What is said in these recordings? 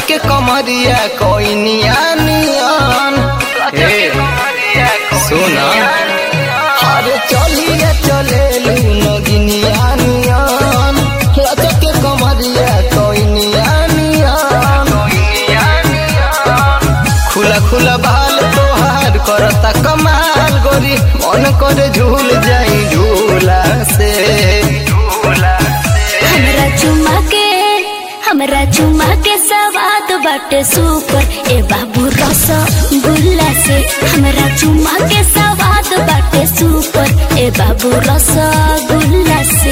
के कमरिया कोई नियानियन हे सुना अरे चलिए चले नगिनिया नियन लचक के कमरिया कोई नियानियन खुला खुला बाल तोहार करता कमाल गोरी मन करे झूल जाई झूला से हमरा चुमा के हमरा चुमा के सवाद बाटे सुपर ए बाबू रस गुल्ला से हमरा चुमा के सवाद बाटे सुपर ए बाबू रस गुल्ला से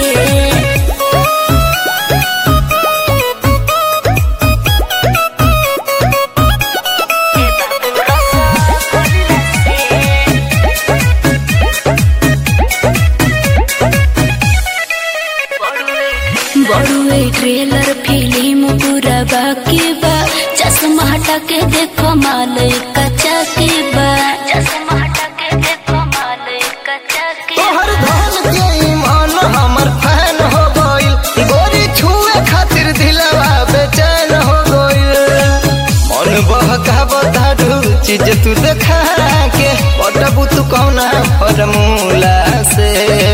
बड़ुए ट्रेलर फिल्म पूरा बाकी बा चश्मा हटा के देखो माल कच्चा के बा चश्मा हटा के देखो माल कच्चा के तोहर धन के ईमान हमर फैन हो गइल गोरी छुए खातिर दिलवा बेचैन हो गइल मन बहका बताडू चीज तू देखा के पटबू तू कौना फॉर्मूला से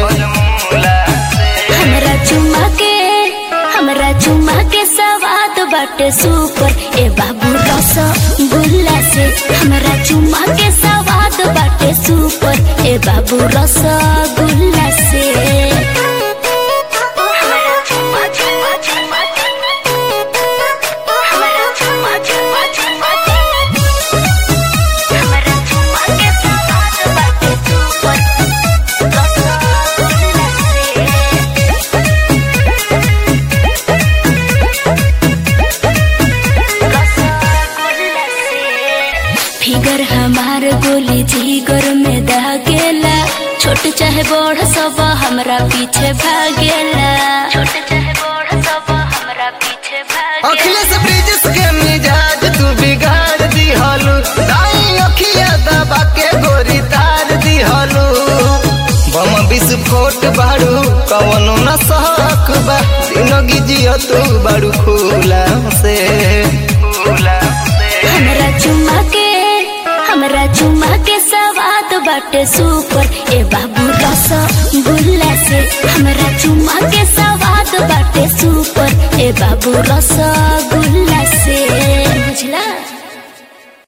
हमरा चुमा के हमरा चुमा के सवाद बाटे सुपर ए बाबू रस गुल्ला से हमरा चुमा के सवाद बाटे सुपर ए बाबू रस गुल्ला से हमरा चुमा चुमा चुमा हमरा चुमा चुमा चुमा हमरा चुमा के सवाद बाटे सुपर रस गुल्ला से फिगर हमार गोली जिगर में दागेला छोट चाहे बड़ सब हमरा पीछे भागेला छोट चाहे बड़ सब हमरा पीछे भागेला अखिलेश ब्रिजेश के मिजाज तू बिगाड़ दिहलू दाई अखिया दबा के गोरी तार दिहलू बम विस्फोट बाड़ू कवनो न सहक बा जिंदगी जियो तू बाड़ू खुला से खुला से हमरा चुमा के हमरा चुमा के सवाद बाटे सुपर ए बाबू रस गुल्ला से हमरा चुमा के सवाद बाटे सुपर ए बाबू रस गुल्ला से